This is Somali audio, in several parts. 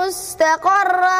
مستقرا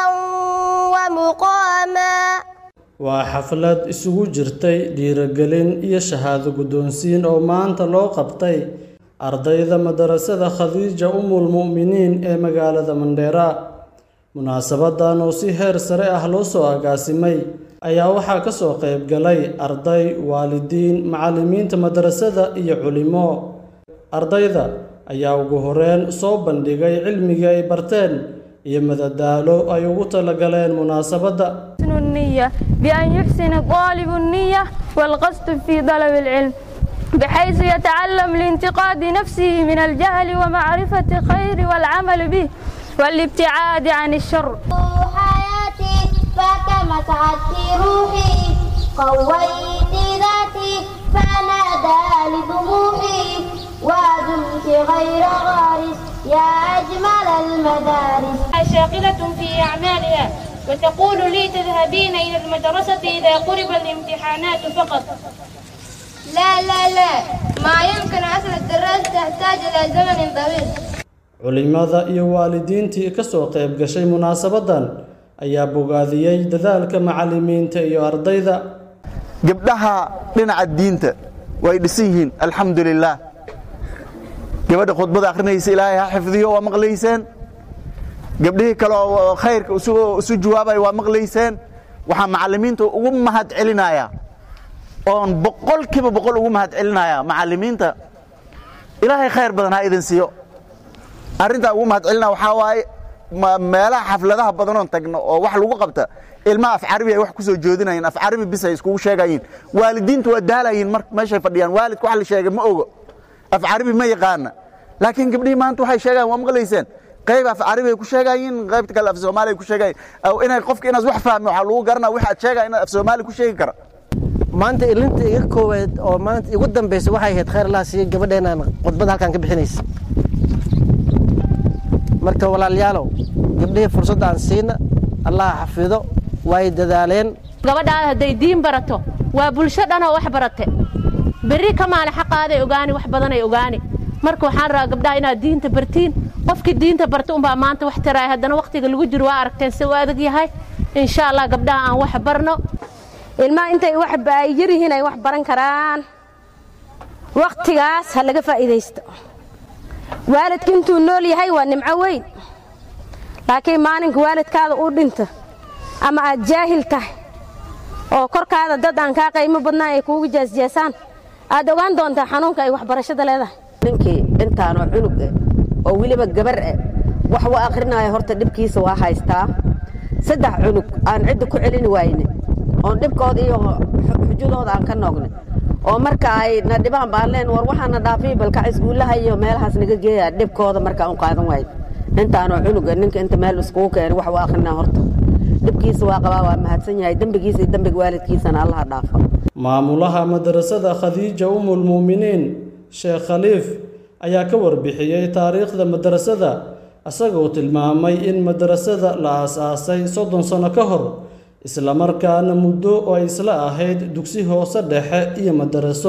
ومقاما waa xaflad isugu jirtay dhiirigelin iyo shahaado guddoonsiin oo maanta loo qabtay ardayda madarasada khadiija umul mu'miniin ee magaalada mandheera munaasabadan oo si heer sare ah loo soo agaasimay ayaa waxaa ka soo qayb galay arday waalidiin macallimiinta madarasada iyo culimo ardayda ayaa ugu horreyn soo bandhigay cilmigii ay barteen iyo madadaalo ay ugu talagaleen munaasabadda النية بأن يحسن الطالب النية والقصد في طلب العلم بحيث يتعلم لانتقاد نفسه من الجهل ومعرفة الخير والعمل به والابتعاد عن الشر حياتي فكما سعدت روحي قويت ذاتي فنادى لطموحي ودمت غير غارس يا أجمل المدارس شاغلة في أعمالها وتقول لي تذهبين إلى المدرسة إذا قرب الامتحانات فقط لا لا لا ما يمكن أصل الدراسة تحتاج إلى زمن طويل culimada iyo waalidiintii ka soo qayb gashay munaasabaddan ayaa bogaadiyey dadaalka macallimiinta iyo ardayda gabdhaha dhinaca diinta way dhisan yihiin alxamdu lilaah gabadha khudbada akhrinaysa ilaahay ha xifdiyo waa maqlayseen gabdhihii kale oo khayrka isu jawaabaya waa maqlayseen waxaa macallimiinta ugu mahad celinaya oon boqolkiiba boqol ugu mahad celinaya macallimiinta ilaahay khayr badan ha idin siiyo arrintaa ugu mahad celinaya waxaa waaye meelaha xafladaha badanoon tagno oo wax lagu qabta ilmaha af carabi ay wax ku soo joodinayeen af carabi bis ay iskugu sheegayiin waalidiintu waa daalayiin mar meeshay fadhiyaan waalidka wax la sheegay ma ogo af carabi ma yaqaana laakiin gabdhihii maanta waxay sheegayan waa maqlayseen qayb af carabi ay ku sheegayiin qaybta kale af soomaali ay ku sheegayiin inay qofka inaad wax fahmi waxaa lagu garanaa wix aad sheegaya inaad af soomaali ku sheegi kara maanta ilinta iga koowaad oo maanta igu dambaysa waxay ahayd khayr allah siiye gabadheenaan khudbada halkan ka bixinaysa marka walaalayaalow gabdhihii fursadda aan siina allah xafido way dadaaleen gabadhaada hadday diin barato waa bulsho dhanoo wax barate berri ka maali xaqaaday ogaani wax badanay ogaani marka waxaan rabaa gabdhaha inaad diinta bartiin qofkii diinta barta unbaa maanta wax taraaya haddana wakhtiga lagu jiro waa aragteen si u adag yahay insha allah gabdhaha aan wax barno ilmaha intay wax ay yar yihiin ay wax baran karaan wakhtigaas ha laga faa'iidaysto waalidka intuu nool yahay waa nimco weyn laakiin maalinka waalidkaada uu dhinta ama aad jaahil tahay oo korkaada dad aan kaa qaymo badnaan ay kuugu jaasjaasaan aad ogaan doontaa xanuunka ay waxbarashada leedahay ninkii intaanoo cunug eh oo weliba gabar eh wax u akhrinaya horta dhibkiisa waa haystaa saddex cunug aan cidda ku celini wayne oon dhibkooda iyo xujadooda aan ka noognay oo marka ay na dhibaan baan leen war waxaana dhaafiy balkac iskuullaha iyo meelahaas naga geeya dhibkooda markaa u qaadan waayo intaanoo cunuga ninka inta meel iskugu keenay wax u akhrina horta dhibkiisa waa qabaa waa mahadsan yahay dembigiisa iyo dembiga waalidkiisana allaha dhaafa maamulaha madarasada khadiija umul mu'miniin sheekh khaliif ayaa ka warbixiyey taariikhda madarasada isagoo tilmaamay in madarasada la aasaasay soddon sano ka hor islamarkaana muddo oo ay isla ahayd dugsi hoose dhexe iyo madaraso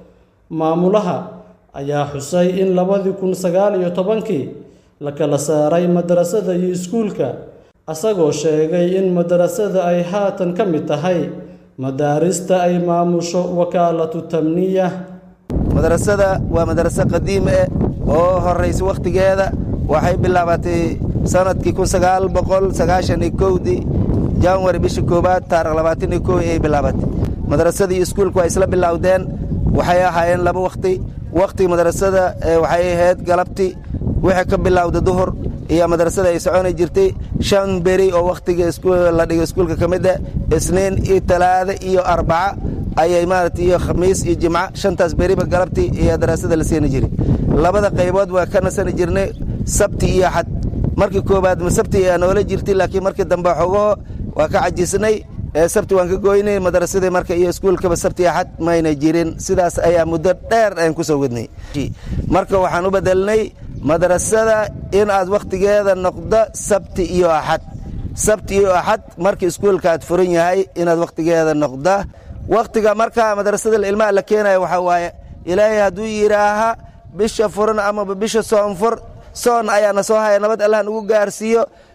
maamulaha ayaa xusay in labadii kun sagaal iyo tobankii la kala saaray madarasada iyo iskuulka asagoo sheegay in madarasada ay haatan ka mid tahay madaarista ay maamusho wakaalatu tamniya madarasada waa madaraso qadiim eh oo horraysa wakhtigeeda waxay bilaabatay sanadkii kun sagaal boqol sagaashan iyo kowdii janwari bisha koowaad taarikh labaatan iyo kow ayay bilaabatay madarasadii iskuulku waa isla bilowdeen waxay ahaayeen laba wakhti wakhtiga madarasada waxay ahayd galabti wixii ka bilowda duhur iyo madarasada ay soconi jirtay shan beri oo wakhtiga la dhigo iskuulka ka mid ah isniin iyo talaada iyo arbaca ayay maarata iyo khamiis iyo jimco shantaas beriba galabtii iyo daraasada la siini jiray labada qaybood waa ka nasani jirnay sabti iyo axad markii koowaad ma sabti ayaa noola jirtay laakiin markii dambe xogaho waa ka cajisnay sabti waan ka goynay madarasadii marka iyo iskuulkaba sabti axad mayna jirin sidaas ayaa muddo dheer aan ku soo wadnay marka waxaan u bedelnay madrasada in aad wakhtigeeda noqdo sabti iyo axad sabti iyo axad marka iskuulka aad furan yahay inaad wakhtigeeda noqda wakhtiga marka madrasada ilmaha la keenaya waxaa waaye ilaahay hadduu yidhaaha bisha furan amaba bisha soonfur soon ayaana soo haya nabad allah nagu gaarsiiyo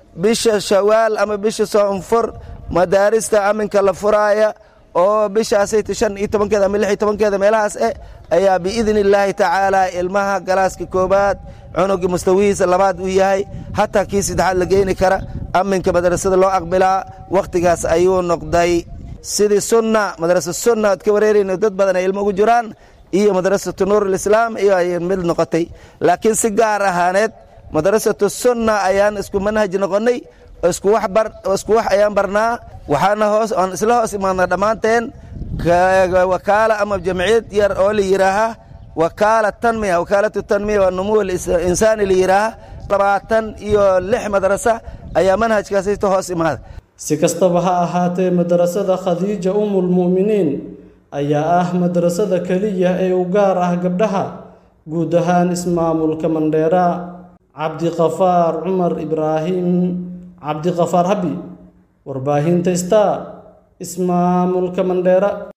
bisha shawaal ama bisha soonfur madaarista aminka la furaaya oo bishaasayta shan iyo tobankeeda ama lix iyo tobankeeda meelahaas eh ayaa biidni illaahi tacaala ilmaha galaaska koobaad cunugii mustawihiisa labaad uu yahay hataa kii saddexaad la geeni kara aminka madrasada loo aqbilaa wakhtigaas ayuu noqday sidii sunna madrasa sunna ad ka wareerayno dad badan ay ilmo ugu jiraan iyo madrasatu nuurilislaam iyo ay mid noqotay laakiin si gaar ahaaneed madrasatu sunna ayaan isku manhaj noqonnay isku wax bar isku wax ayaan barnaa waxaana hoos aan isla hoos imaadnaa dhammaanteen wakaala ama jamciyad yar oo la yidhaaha wakaala tanmiya wakaalatu tanmiya waa numuw insaani la yidhaaha labaatan iyo lix madrasa ayaa manhajkaasito hoos imaada si kastaba ha ahaatee madrasada khadiija umulmu'miniin ayaa ah madrasada keliya ee u gaar ah gabdhaha guud ahaan ismaamulka mandheera cabdiqafaar cumar ibraahim cabdiqafaar habi warbaahinta star ismaamulka mandheera